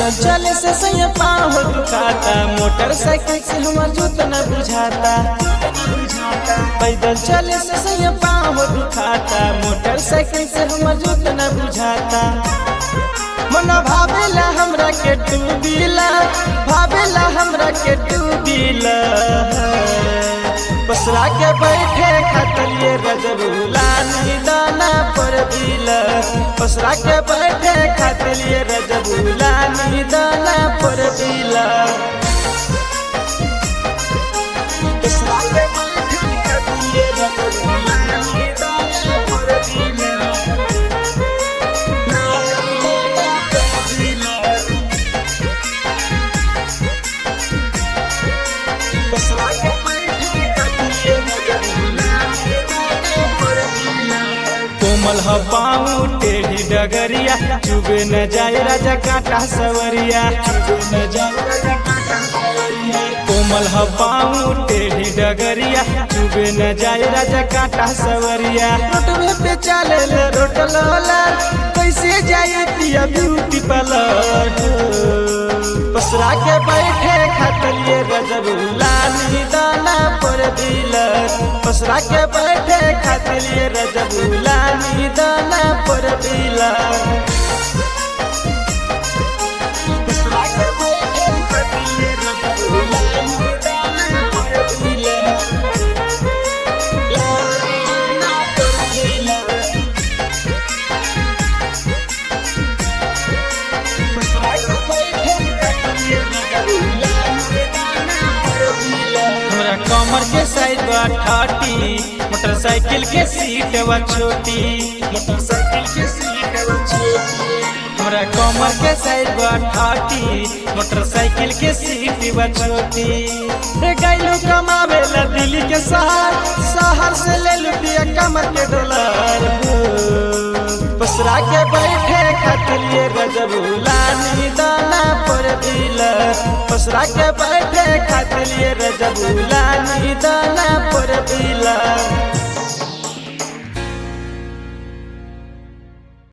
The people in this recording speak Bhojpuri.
पैदल चले से सैया पाँव दुखाता मोटरसाइकिल से हमर जूत न बुझाता पैदल चले से सैया पाँव दुखाता मोटरसाइकिल से हमर जूत न बुझाता मना भावेला हमरा के डूबीला भावेला हमरा के डूबीला पसरा के बैठे खातिर ये रजबुला दाना पर दिला पसरा के बैठे खातिर ये रजबुला दाना पर दिला पसरा के बैठे खातिर ये रजबुला दाना पर दिला कोमल ह पाऊ टेढ़ी डगरिया चुबे न जाए राजा काटा सवरिया चुबे न जाए राजा काटा सवरिया कोमल ह पाऊ टेढ़ी डगरिया चुबे न जाए राजा काटा सवरिया रोटवे पे चले ले रोटलोला कैसे जाए पिया ब्यूटी पार्लर पसरा के बैठे खातिर ये रजबुला दाना पर दिला पसरा के बैठे खातिर ये रजबुला दाना पर दिला पसरा के बैठे खातिर ये रजबुला दाना पर दिला दाना पर दिला हमरा कमर के साइज बा ठाटी मोटरसाइकिल के सीट बा छोटी मोटरसाइकिल के सीट बा छोटी हमरा कमर के साइज बा ठाटी मोटरसाइकिल के सीट बा छोटी रे गइलू कमावे ला दिल्ली के शहर शहर से ले लुटिया कमर के डॉलर पसरा के बैठे खातिर ये रजबुला दाना पर दिला पसरा के बैठे खातिर ये रजबुला दाना पर दिला